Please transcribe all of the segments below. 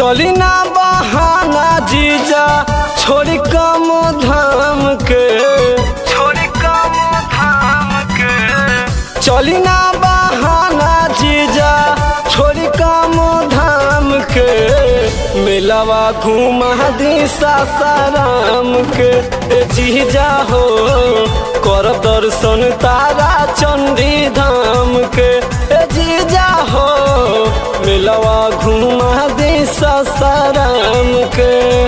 चली ना बहाना जीजा छोड़ी कम धाम के छोड़ी कम धाम के चली ना बहाना जीजा छोड़ी कम धाम के मिलवा घुमा दी सासाराम के ए जीजा हो कर दर्शन तारा चंडी धाम के ए जीजा हो मिलवा घुमा दी सासाराम के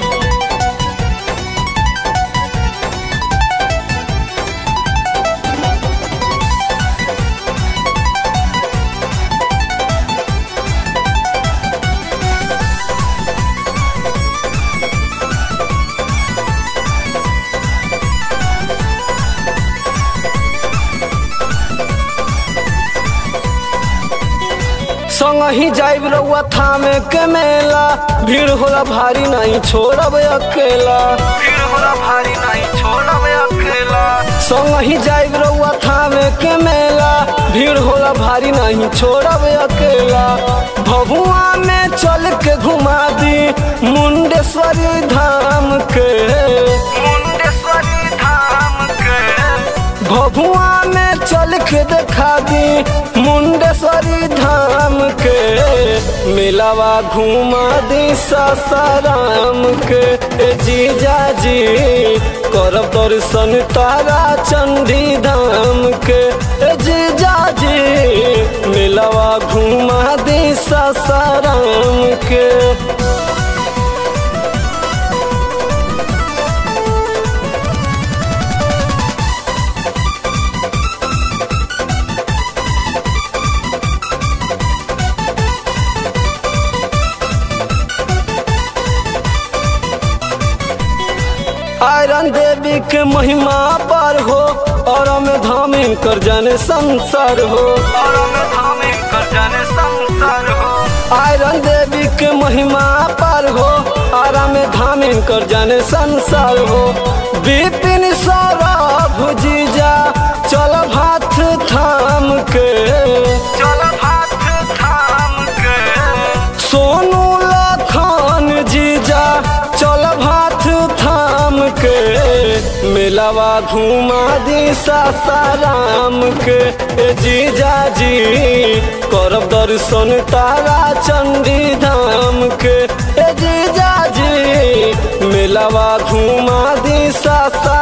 संग ही जाइब रउआ थामे के मेला भीड़ होला भारी नहीं छोड़ब अकेला भीड़ होला भारी नहीं छोड़ब अकेला संग ही जाइब रउआ थामे के मेला भीड़ होला भारी नहीं छोड़ब अकेला भभुआ में चल के घुमा दी मुंडेश्वरी धाम के मुंडेश्वरी धाम के भभुआ में चल के देखा दी मुंडेश्वरी धाम के मिलावा घुमा दी सासाराम के ए जीजा जी करब दर्शन तारा चंडी धाम के ए जीजा जी मिलावा घुमा दी सासाराम के आयरन देवी के महिमा पर हो और में धामिन कर जाने संसार हो और में धामिन कर जाने संसार हो आयरन देवी के महिमा पर हो और में धामिन कर जाने संसार हो विपिन सौरभ जीजा चल हाथ थाम के चल हाथ थाम के सोनू लखन जीजा चल हाथ थाम के मिलावा घुमा दी सासाराम के ए जीजा जी करब दर्शन तारा चंडी धाम के ए जीजा जी मिलावा घुमा दी सासा